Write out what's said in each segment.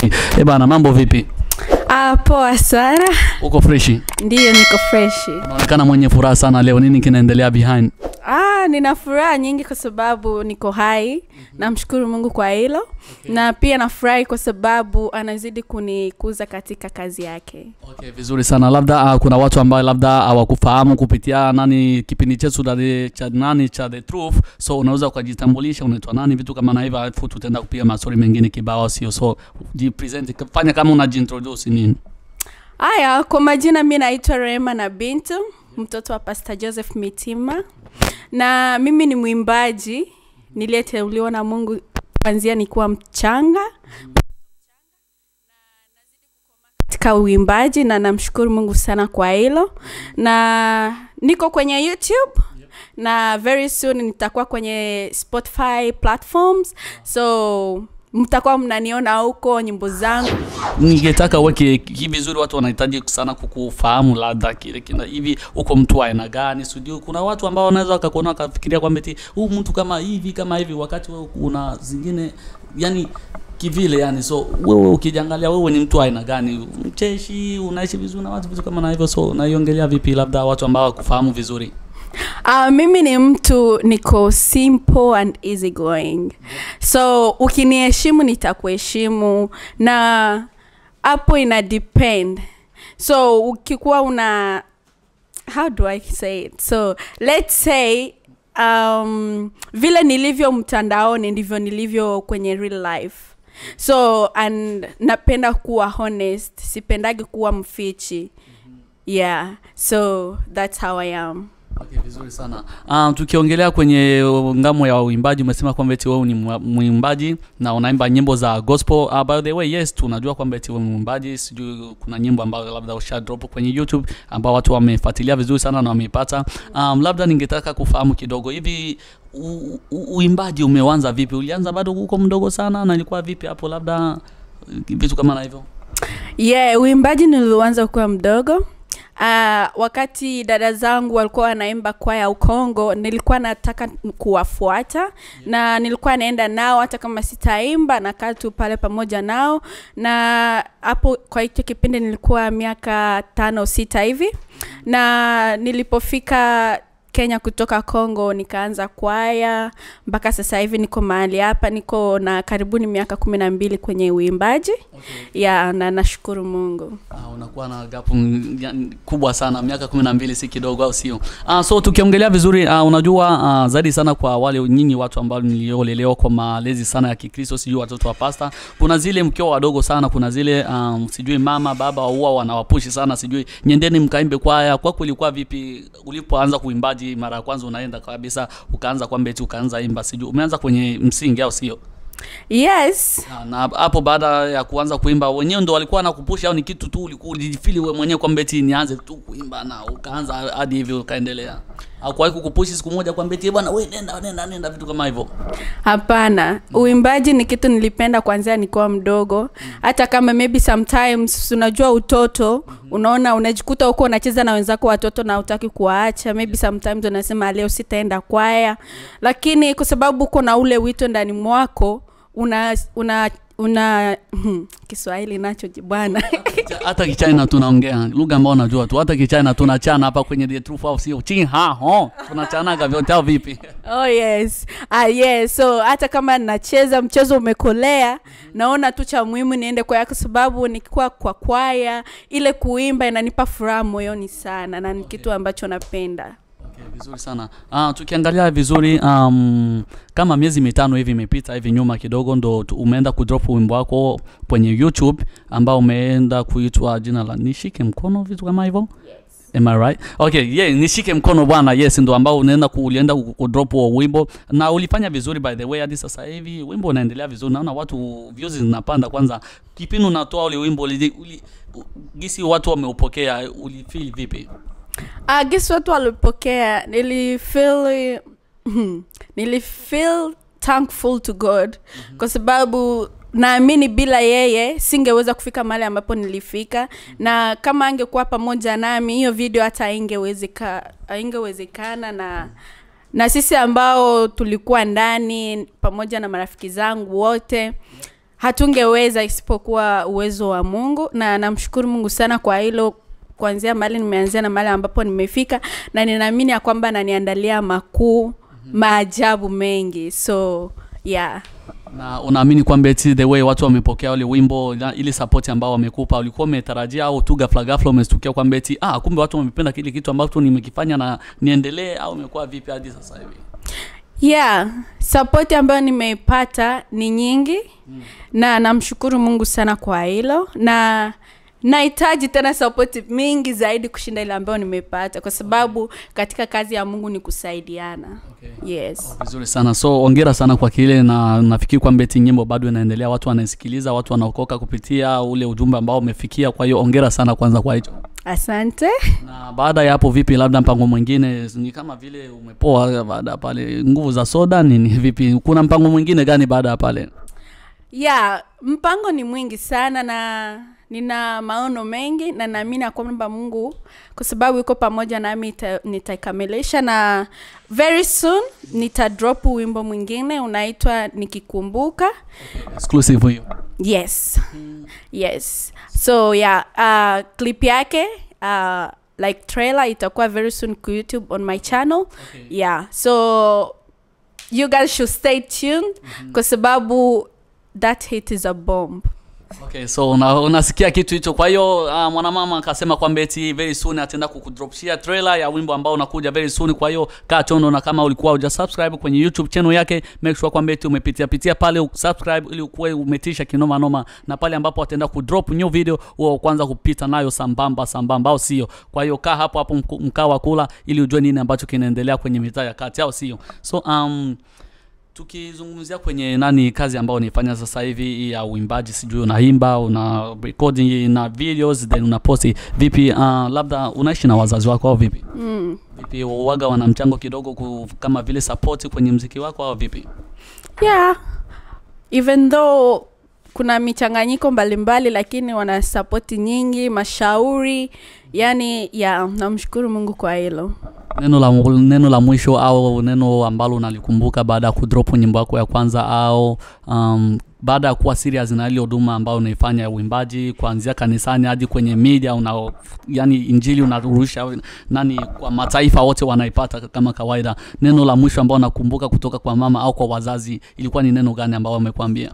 Eh bana, mambo vipi? Ah, poa sana. Uko freshi? Ndiyo, niko freshi. Unaonekana mwenye furaha sana leo. Nini kinaendelea behind? Ah, nina furaha nyingi kwa sababu niko hai. Namshukuru Mungu kwa hilo na pia nafurahi kwa sababu anazidi kunikuza katika kazi yake. Okay, vizuri sana. Labda uh, kuna watu ambao labda hawakufahamu kupitia nani kipindi chetu cha the- cha nani cha the truth, so unaweza ukajitambulisha, unaitwa nani, vitu kama na hivyo, alafu tutaenda kupiga maswali mengine kibao, sio? So jipresent, fanya kama unajiintroduce nini. Haya, kwa majina mi naitwa Rema na Bintu, mtoto wa Pastor Joseph Mitima, na mimi ni mwimbaji niliyeteuliwa na Mungu kuanzia nikiwa mchanga katika uimbaji, na namshukuru Mungu sana kwa hilo, na niko kwenye YouTube na very soon nitakuwa kwenye Spotify platforms, so mtakuwa mnaniona huko nyimbo zangu ningetaka uweke hivi vizuri, watu wanahitaji sana kukufahamu, labda kile kina hivi, uko mtu wa aina gani? Sijui kuna watu ambao wanaweza wakakuona wakafikiria kwamba eti huu mtu kama hivi kama hivi, wakati wewe una zingine yani kivile yani. So wewe ukijangalia, wewe ni mtu wa aina gani? Mcheshi, unaishi vizuri na watu, vitu kama na hivyo. So unaiongelea vipi, labda watu ambao wakufahamu vizuri? Uh, mimi ni mtu niko simple and easy going so ukiniheshimu nitakuheshimu na hapo ina depend so ukikuwa una how do i say it so let's say um, vile nilivyo mtandaoni ndivyo nilivyo kwenye real life so and napenda kuwa honest sipendagi kuwa mfichi yeah so that's how i am Okay, vizuri sana. Um, tukiongelea kwenye ngamo ya uimbaji umesema kwamba eti wewe ni mwa- mwimbaji na unaimba nyimbo za gospel. Uh, by the way, yes, tunajua kwamba eti wewe ni mwimbaji. Sijui kuna nyimbo ambazo labda usha drop kwenye YouTube ambao watu wamefuatilia vizuri sana na wameipata. Um, labda ningetaka kufahamu kidogo hivi u- u- uimbaji umeanza vipi? Ulianza bado uko mdogo sana na ilikuwa vipi hapo, labda vitu kama na hivyo? yeah uimbaji niliuanza kuwa mdogo Uh, wakati dada zangu walikuwa wanaimba kwaya ukongo nilikuwa nataka kuwafuata na nilikuwa naenda nao hata kama sitaimba nakaa tu pale pamoja nao na hapo kwa hicho kipindi nilikuwa miaka tano sita hivi na nilipofika kenya kutoka congo nikaanza kwaya mpaka sasa hivi niko mahali hapa niko na karibuni miaka kumi na mbili kwenye uimbaji ya na nashukuru mungu Uh, unakuwa na gapu mm, ya- kubwa sana miaka kumi na mbili si kidogo au sio uh, so tukiongelea vizuri uh, unajua uh, zaidi sana kwa wale nyinyi watu ambao mliolelewa kwa malezi sana ya kikristo sijui watoto wa pasta kuna zile mkiwa wadogo sana kuna zile um, sijui mama baba huwa wanawapushi sana sijui nyendeni mkaimbe kwaya kwako ilikuwa vipi ulipoanza kuimbaji mara ya kwanza unaenda kabisa ukaanza kwamba eti ukaanza imba sijui umeanza kwenye msingi au sio yes na na hapo baada ya kuanza kuimba wenyewe ndo walikuwa nakupusha au ni kitu tu ulikuwa ulijifili wewe mwenyewe kwamba eti nianze tu kuimba na ukaanza hadi hivyo ukaendelea au kuwahi kukupushi siku moja kwamba eti "Eh bwana wewe nenda nenda nenda vitu kama hivyo hapana uimbaji ni kitu nilipenda kwanzia nikiwa mdogo hata kama maybe sometimes unajua utoto unaona unajikuta huko unacheza na wenzako watoto na utaki kuwaacha maybe sometimes unasema leo sitaenda kwaya lakini kwa sababu uko na ule wito ndani mwako una una una kiswahili nacho bwana hata kichina tunaongea lugha ambayo unajua tu hata kichina tunachana hapa kwenye the truth au sio chi ha ho tunachanaga vyote au vipi oh yes ah, yes so hata kama nacheza mchezo umekolea naona tu cha muhimu niende kwaya kwa sababu nikiwa kwa kwaya ile kuimba inanipa furaha moyoni sana na ni kitu ambacho napenda Okay, vizuri sana uh, tukiangalia vizuri um, kama miezi mitano hivi imepita hivi nyuma kidogo ndo tu- umeenda kudrop wimbo wako kwenye youtube ambao umeenda kuitwa jina la nishike mkono vitu kama hivyo Am I right? Okay, yeah, nishike mkono bwana. Yes, ndo ambao unaenda ku, ulienda ku- kudrop huo wimbo na ulifanya vizuri by the way hadi sasa hivi wimbo unaendelea vizuri. Naona watu views zinapanda kwanza. Kipindi unatoa ule wimbo uli, uli, u- gisi watu wameupokea ulifeel vipi? uh, guess watu walipokea nilifeel nilifeel thankful to god mm-hmm. kwa sababu naamini bila yeye singeweza kufika mahali ambapo nilifika na kama angekuwa pamoja nami hiyo video hata haingewezeka- haingewezekana na na sisi ambao tulikuwa ndani pamoja na marafiki zangu wote hatungeweza isipokuwa uwezo wa mungu na namshukuru mungu sana kwa hilo kuanzia mahali nimeanzia na mahali ambapo nimefika na ninaamini ya kwamba ananiandalia makuu maajabu mengi so yeah na unaamini kwamba eti the way watu wamepokea ule wimbo na ili support ambao wamekupa ulikuwa umetarajia au tu ghafla ghafla umestukia kwamba eti ah kumbe watu wamependa kile kitu ambacho nimekifanya na niendelee au imekuwa vipi hadi sasa hivi yeah sapoti ambayo nimeipata ni nyingi mm. na namshukuru mungu sana kwa hilo na nahitaji tena sapoti mingi zaidi kushinda ile ambayo nimeipata kwa sababu katika kazi ya mungu ni kusaidiana okay. yes vizuri sana so ongera sana kwa kile na nafikiri kwamba eti nyimbo bado inaendelea watu wanaisikiliza watu wanaokoka kupitia ule ujumbe ambao umefikia kwa hiyo ongera sana kwanza kwa hicho asante na baada ya hapo vipi labda mpango mwingine ni kama vile umepoa baada ya pale nguvu za soda nini vipi kuna mpango mwingine gani baada ya pale yeah mpango ni mwingi sana na nina maono mengi na naamini ya kwamba mungu kwa sababu yuko pamoja nami ita- nitaikamilisha na very soon nitadrop wimbo mwingine unaitwa nikikumbuka exclusive hiyo yes yes so yeah uh, clip yake uh, like trailer itakuwa very soon ku youtube on my channel okay. yeah so you guys should stay tuned kwa sababu that hit is a bomb okay so una, unasikia kitu hicho kwa hiyo uh, mwanamama akasema kwamba eti very soon ataenda kukudropshia trailer ya wimbo ambao unakuja very soon kwa hiyo kaa chondo na kama ulikuwa uja subscribe kwenye youtube channel yake make sure kwamba eti umepitia pitia pale usubscribe ili ukuwe umetisha kinoma noma na pale ambapo ataenda kudrop new video huo kwanza kupita nayo sambamba sambamba au sio kwa hiyo kaa hapo hapo mku- mkaa wa kula ili ujue nini ambacho kinaendelea kwenye mitaa ya kati au sio so um, tukizungumzia kwenye nani kazi ambayo unaifanya sasa hivi hii ya uimbaji sijui unaimba una recording na videos then unaposti vipi uh, labda unaishi na wazazi wako au vipi mm. vipi waga wana mchango kidogo ku, kama vile support kwenye mziki wako au vipi yeah even though kuna michanganyiko mbalimbali lakini wana sapoti nyingi mashauri yani yeah namshukuru mungu kwa hilo neno la neno la mwisho au neno ambalo unalikumbuka baada ya kudrop nyimbo yako ya kwanza au um, baada ya kuwa serious na ile huduma ambayo unaifanya ya uimbaji kuanzia kanisani hadi kwenye media una yani injili unarusha nani kwa mataifa wote wanaipata kama kawaida neno la mwisho ambao nakumbuka kutoka kwa mama au kwa wazazi ilikuwa ni neno gani ambao wamekwambia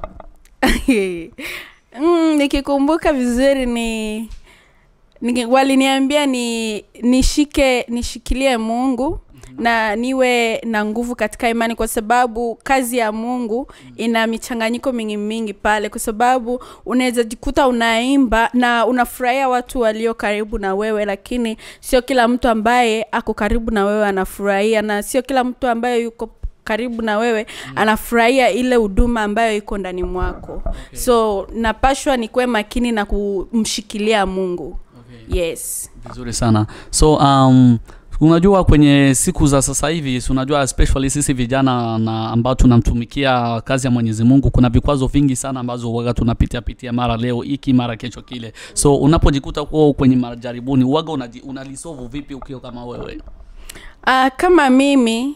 mm, nikikumbuka vizuri ni, ni waliniambia ni nishike nishikilie mungu na niwe na nguvu katika imani kwa sababu kazi ya mungu ina michanganyiko mingi mingi pale kwa sababu unaweza jikuta unaimba na unafurahia watu walio karibu na wewe lakini sio kila mtu ambaye ako karibu na wewe anafurahia na sio kila mtu ambaye yuko karibu na wewe mm. anafurahia ile huduma ambayo iko ndani mwako okay. so napashwa nikuwe makini na kumshikilia mungu okay. yes vizuri sana so um, unajua kwenye siku za sasa hivi si unajua especially sisi vijana na ambao tunamtumikia kazi ya mwenyezi mungu kuna vikwazo vingi sana ambazo waga tunapitia pitia mara leo hiki mara kesho kile so unapojikuta kuwa kwenye majaribuni waga unaji- unalisovu vipi ukiwa kama wewe uh, kama mimi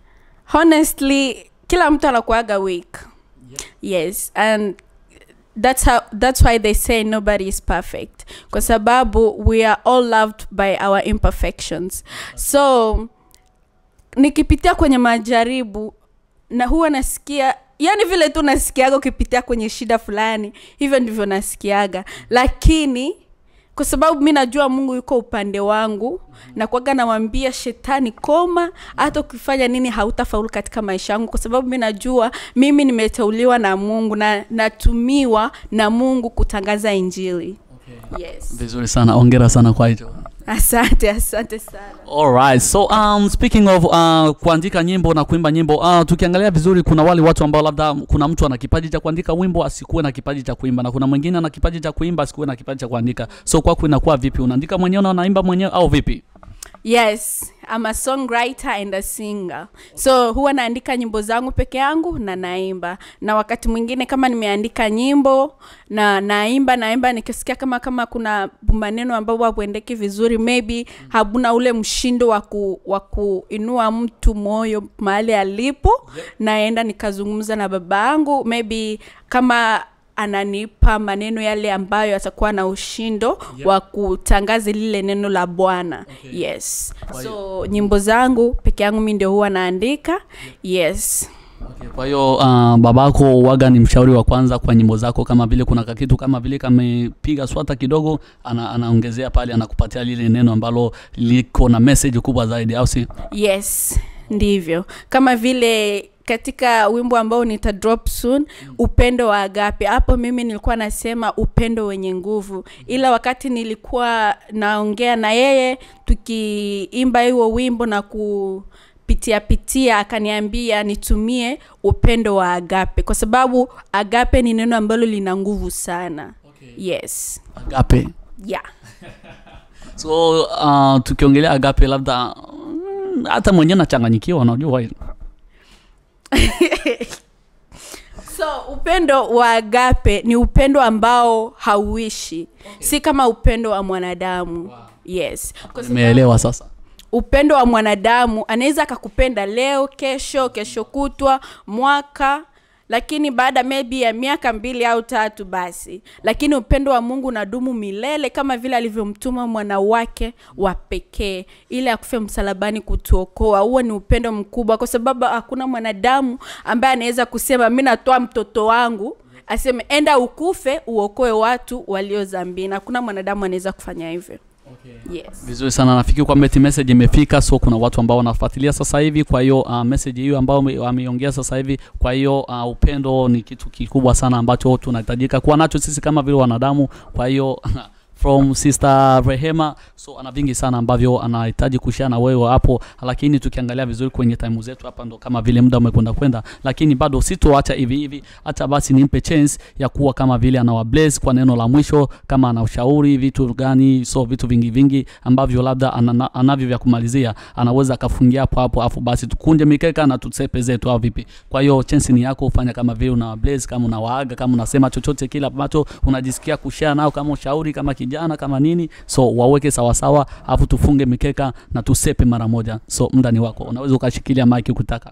honestly kila mtu anakuaga weak yes and that's how that's why they say nobody is perfect kwa sababu we are all loved by our imperfections so nikipitia kwenye majaribu na huwa nasikia yani vile tu nasikiaga ukipitia kwenye shida fulani hivyo ndivyo nasikiaga lakini kwa sababu mi najua mungu yuko upande wangu na kwaga namwambia shetani koma hata ukifanya nini hautafaulu katika maisha yangu kwa sababu mi najua mimi nimeteuliwa na mungu na natumiwa na mungu kutangaza injili okay. yes vizuri sana ongera sana kwa hicho asante asante sana Alright. So um, speaking of uh, kuandika nyimbo na kuimba nyimbo uh, tukiangalia vizuri kuna wale watu ambao labda kuna mtu ana kipaji cha kuandika wimbo asikuwe na kipaji cha kuimba na kuna mwingine ana kipaji cha kuimba asikuwe na kipaji cha kuandika so kwako inakuwa vipi unaandika mwenyewe na unaimba mwenyewe au vipi yes I'm a songwriter and a singer so huwa naandika nyimbo zangu peke yangu na naimba na wakati mwingine kama nimeandika nyimbo na naimba naimba nikisikia kama kama kuna maneno ambao hakuendeki vizuri maybe habuna ule mshindo wa ku, wa kuinua mtu moyo mahali alipo naenda nikazungumza na baba yangu maybe kama ananipa maneno yale ambayo yatakuwa na ushindo Yep. wa kutangaza lile neno la bwana Okay. yes Kwa so nyimbo zangu peke yangu mi ndio huwa naandika yes Okay, kwa hiyo uh, babako waga ni mshauri wa kwanza kwa nyimbo zako, kama vile kuna kakitu kama vile kamepiga swata kidogo, ana, anaongezea pale, anakupatia lile neno ambalo liko na message kubwa zaidi, au si? yes ndivyo kama vile katika wimbo ambao nita drop soon upendo wa agape hapo mimi nilikuwa nasema upendo wenye nguvu ila wakati nilikuwa naongea na yeye tukiimba hiyo wimbo na kupitia pitia akaniambia nitumie upendo wa agape kwa sababu agape ni neno ambalo lina nguvu sana yes Agape. yeah So uh, tukiongelea agape, labda mm, hata mwenyewe nachanganyikiwa, unajua hilo. so upendo wa agape ni upendo ambao hauishi okay. si kama upendo wa mwanadamu wow. yes Kwa sababu Nimeelewa sasa. upendo wa mwanadamu anaweza akakupenda leo kesho kesho kutwa mwaka lakini baada maybe ya miaka mbili au tatu basi lakini upendo wa mungu unadumu milele kama vile alivyomtuma mwana wake wa pekee ili akufe msalabani kutuokoa huo ni upendo mkubwa kwa sababu hakuna mwanadamu ambaye anaweza kusema mi natoa mtoto wangu aseme enda ukufe uokoe watu walio zambini hakuna mwanadamu anaweza kufanya hivyo yes. Vizuri sana, nafikiri kwamba eti message imefika, so kuna watu ambao wanafuatilia sasa hivi. Kwa hiyo uh, message hiyo ambao wame- wameiongea sasa hivi, kwa hiyo uh, upendo ni kitu kikubwa sana ambacho tunahitajika kuwa nacho sisi kama vile wanadamu. Kwa hiyo from sister Rehema, so ana vingi sana ambavyo anahitaji kushare na wewe hapo, lakini tukiangalia vizuri kwenye time zetu hapa ndo kama vile muda umekwenda kwenda, lakini bado sitoacha hivi hivi, hata basi nimpe chance ya kuwa kama vile anawa bless kwa neno la mwisho, kama ana ushauri vitu gani, so vitu vingi vingi ambavyo labda anana- anavyo vya kumalizia, anaweza akafungia hapo hapo, afu basi tukunje mikeka na tusepe zetu, au vipi? Kwa hiyo chance ni yako, ufanya kama vile una bless, kama unawaaga, kama unasema chochote kile ambacho unajisikia kushare nao, kama ushauri, kama kijana, kama nini, so waweke sawa sawa, afu tufunge mikeka na tusepe mara moja. So muda ni wako, unaweza ukashikilia mic ukitaka.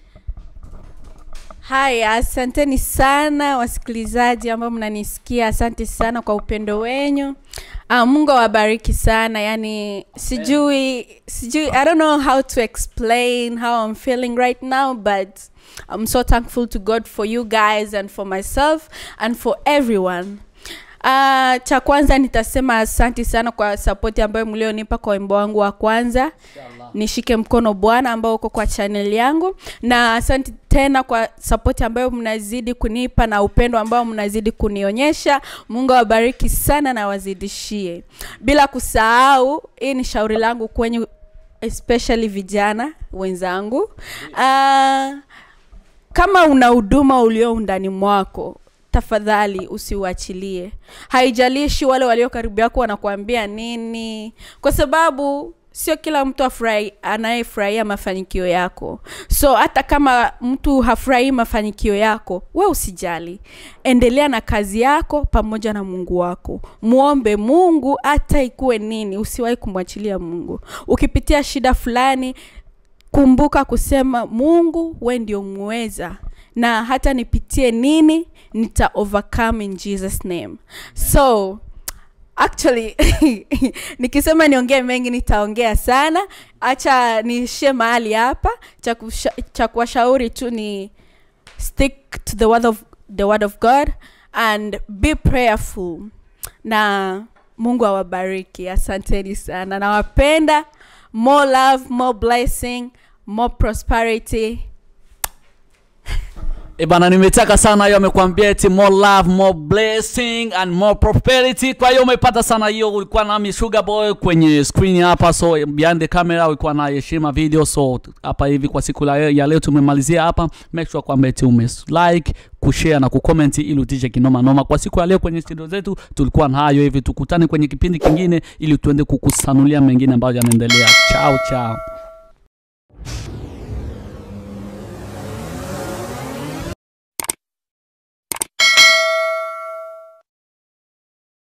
haya asanteni sana wasikilizaji ambao mnanisikia asante sana kwa upendo wenyu ah, mungu awabariki sana yani sijui sijui i don't know how to explain how i'm feeling right now but i'm so thankful to god for you guys and for myself and for everyone Uh, cha kwanza nitasema asanti sana kwa sapoti ambayo mlionipa kwa wimbo wangu wa kwanza nishike mkono bwana ambao uko kwa channel yangu na asante tena kwa sapoti ambayo mnazidi kunipa na upendo ambao mnazidi kunionyesha mungu awabariki sana na wazidishie bila kusahau hii ni shauri langu kwenye especially vijana wenzangu uh, kama una huduma ulio undani mwako tafadhali usiuachilie haijalishi wale walio karibu yako wanakuambia nini kwa sababu sio kila mtu afurahi anayefurahia mafanikio yako so hata kama mtu hafurahii mafanikio yako we usijali endelea na kazi yako pamoja na mungu wako mwombe mungu hata ikuwe nini usiwahi kumwachilia mungu ukipitia shida fulani kumbuka kusema mungu we ndio muweza na hata nipitie nini nita overcome in jesus name so actually nikisema niongee mengi nitaongea sana hacha niishie mahali hapa cha kusha- cha kuwashauri tu ni stick to the word of, the word of god and be prayerful na mungu awabariki asanteni sana nawapenda more love more blessing more prosperity E bana, nimetaka sana hiyo, amekwambia eti more love, more blessing and more prosperity. Kwa hiyo umepata sana hiyo. Ulikuwa nami Sugar Boy kwenye screen hapa, so behind the camera ulikuwa na Heshima Video. So hapa hivi kwa siku la- ya leo tumemalizia hapa. Make sure kwamba eti ume like kushare na kucomment ili utishe kinoma noma. Kwa siku ya leo kwenye studio zetu tulikuwa na hayo hivi, tukutane kwenye kipindi kingine ili tuende kukusanulia mengine ambayo yanaendelea. Chao chao.